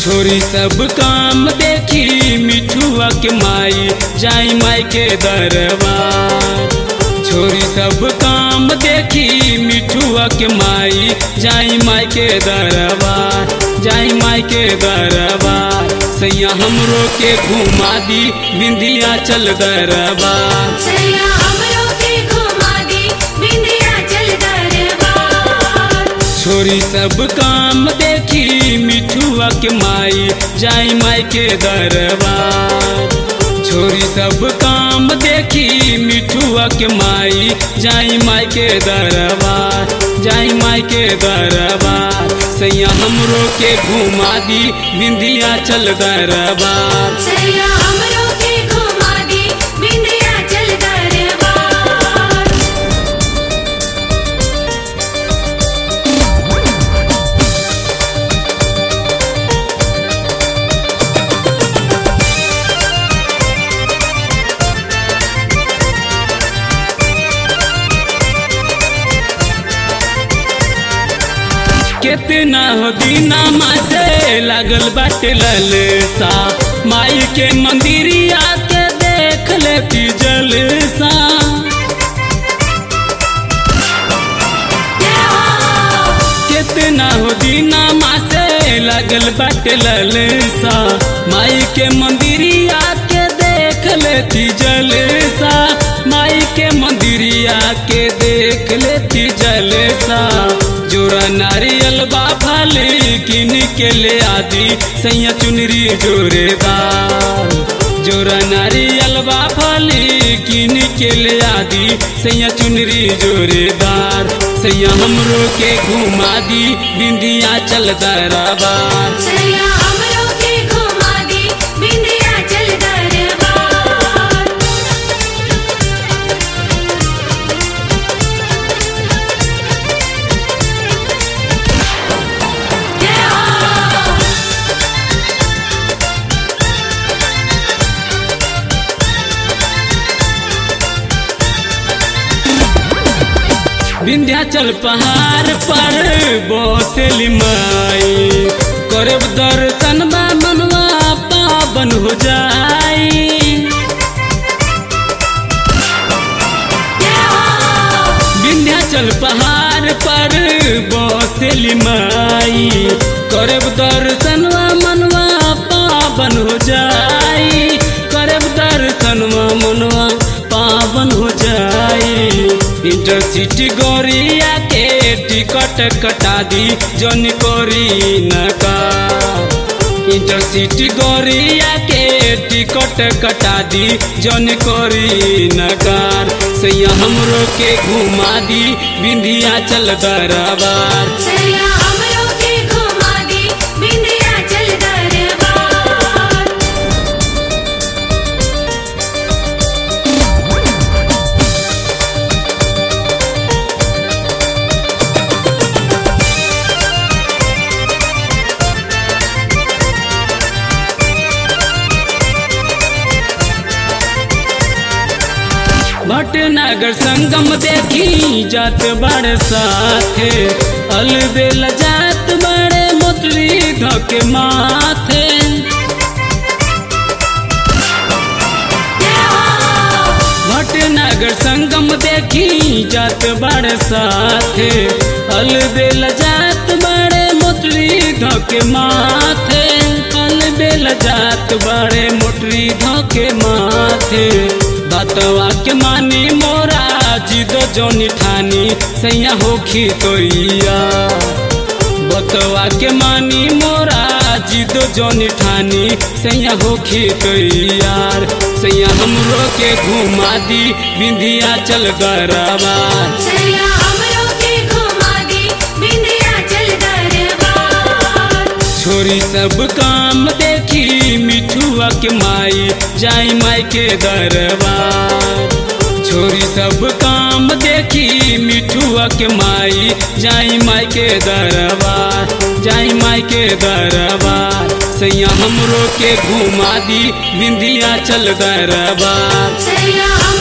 छोरी सब काम देखी मिठुआ के माई जाई माई के दरबार छोरी सब काम देखी मिठुआ के माई जाई माई के दरबार जाई माई के दरबार सैया हमरो के घुमा दी बिंदिया चल दरबार सैया हमरो के घुमा दी विंध्याचल दरबार छोरी सब काम देखी मिठुआ के माई जाई माई के दरबार छोरी सब काम देखी मिठुआ के माई जाई माई के दरबार जाई माई के दरबार सैया हमरो के घुमा दी बिंदिया चल दरबार सैया हमरो के घुमा दी विंध्याचल दरबार कितना हो दीना मासे लागल बाटे ललसा माई के मंदिरिया के देख लेती जलसा कितना हो दीना मासे लागल बाटे ललसा माई के मंदिरिया के देख लेती जलसा माई के मंदिरिया के देख लेती जलसा जोरा नारियल बा फली किन के ले आदि सैया चुनरी जोरेदार जोरा नारियल बा फली किन के ले आदि सैया चुनरी जोरेदार सैया हमरो के घुमा दी बिंदिया चल दरबार सैया हमरो के घुमा दी विंध्याचल दरबार जय हो विंध्याचल पहाड़ पर बसेली माई करब दर्शन बा मनवा पावन हो जाई विंध्याचल पहाड़ पर बसेली माई करब दर्शनवा मनवा पावन हो जाई करब दर्शनवा मनवा पावन हो जाई इंटरसिटी गोरिया के टिकट कटा दी जन कोरी नका इंटरसिटी गोरिया के टिकट कटा दी जन कोरी नकार सैया हमरो के घुमा दी बिंदिया चल दरबार सैया हमरो के घुमा दी विंध्याचल दरबार भटनगर संगम देखी जात बड़ साथे अलबेल जात बड़े मोतरी धके माथे भटनगर संगम देखी जात बड़ साथे अलबेल जात बड़े मोटरी धके माथे अलबेल जात बड़े मोटरी धके माथे बतवा के मानी मोरा जिद जोनी ठानी सैया होखी तोइया बतवा के मानी मोरा जिद जोनी ठानी सैया होखी तैयार सैया हमरो के घुमा दी बिंदिया चल दरबार सैया हमरो के घुमा दी विंध्याचल दरबार छोरी सब काम देखी मिठुआ के माई जाई माई के दरबार छोरी सब काम देखी मिठुआ के माई जाई माई के दरबार जाई माई के दरबार सैया हमरो के घुमा दी बिंदिया चल दरबार सैया हम